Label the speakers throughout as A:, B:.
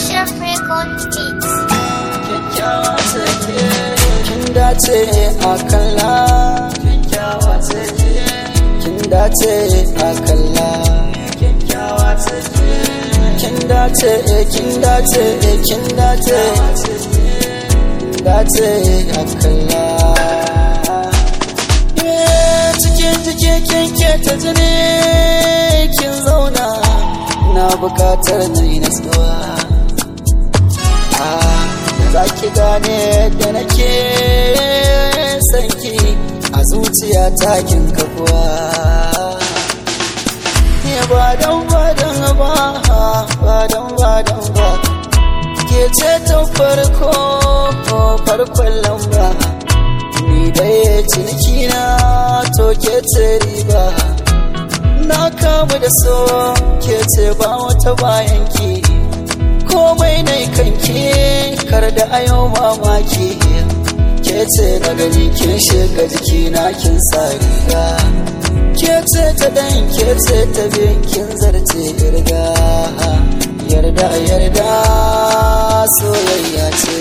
A: Ashraf Record Beats.
B: kyakkyawa take kin dace a kalla kyakkyawa take kin dace a kalla kyakkyawa take kin dace kin dace kin dace kin dace a kalla Eh, cikin jike kin ke ta jini kin zauna na bukatar na yi natsuwa za ki gane da nake sanki a zuciya takin kafuwa ne ba don ba don ba ba don ba don ba ke ce ta farko farkon lamba ni dai ciniki na to ke ce riba na kamu da so ke ce ba wata bayan ki komai na kanki kar da ayo mamaki ke ce na gani kin shiga jiki na kin sa riga ke ce ta dan ke ce ta bin kin zarce irga yarda yarda soyayya ce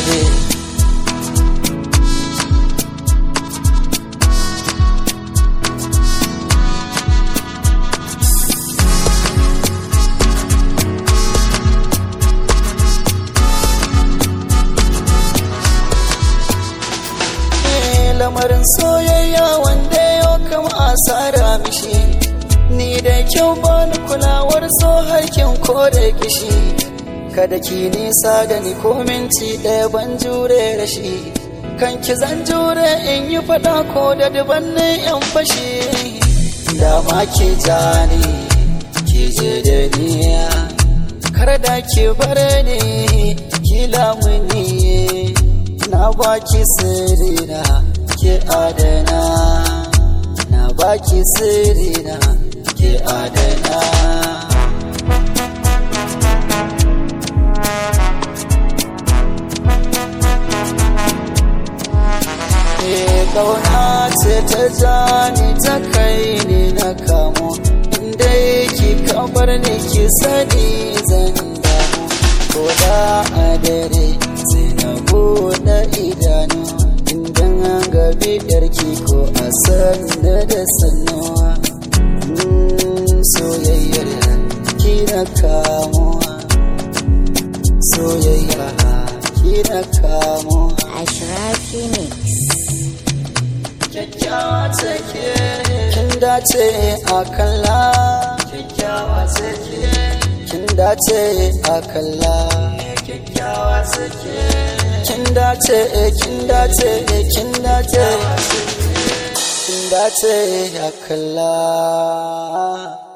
B: lamarin soyayya wanda yau kama asara mishi ni da kyau bani kulawar so harkin ko da kishi kada ki nisa da ni ko minti ɗaya ban jure rashi kan ki zan jure in yi fada ko da dubannin yan fashi dama ke jani ki je da niya kar da ki bar ni ki lamuni na baki sirrina ke adana na baki sirrina ke adana kauna ce ta jani ta kai ni na kamo inda ki kamar ni ki sani zan damu ko da a dare sai na buɗe idanu idan an gabi yarki ko a sanda da sannuwa soyayyar ki na kamuwa soyayya ki na kamuwa
A: Ashrafi Mix.
B: kyakkyawa take kin dace a kalla kyakkyawa take kin dace a kalla kyakkyawa take kin dace kin dace kin dace kin dace a kalla